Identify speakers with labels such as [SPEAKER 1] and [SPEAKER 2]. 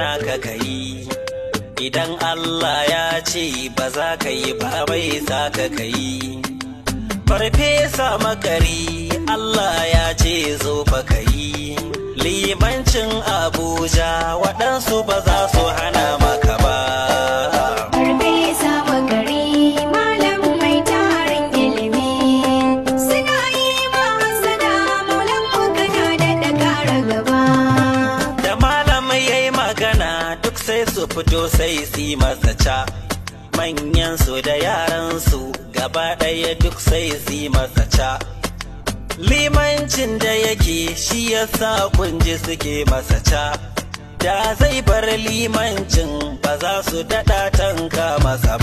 [SPEAKER 1] hana ka kai idan Allah ya ce ba za ka yi ba bai sa ka kai farfesa makari Allah ya ce zo fa kai limancin Abuja waɗansu ba za su hana maka ba
[SPEAKER 2] Farfesa Bakari malam mai tarin ilimi suna yi ma hasada maulan magana da da ƙara gaba.
[SPEAKER 1] da malamai yayi magana duk sai su fito sai su yi masa ca manyan su da yaran su gaba ɗaya duk sai su yi masa ca limancin da yake shi yasa kunji suke masa ca da zai bar limancin ba za su daɗa tanka masa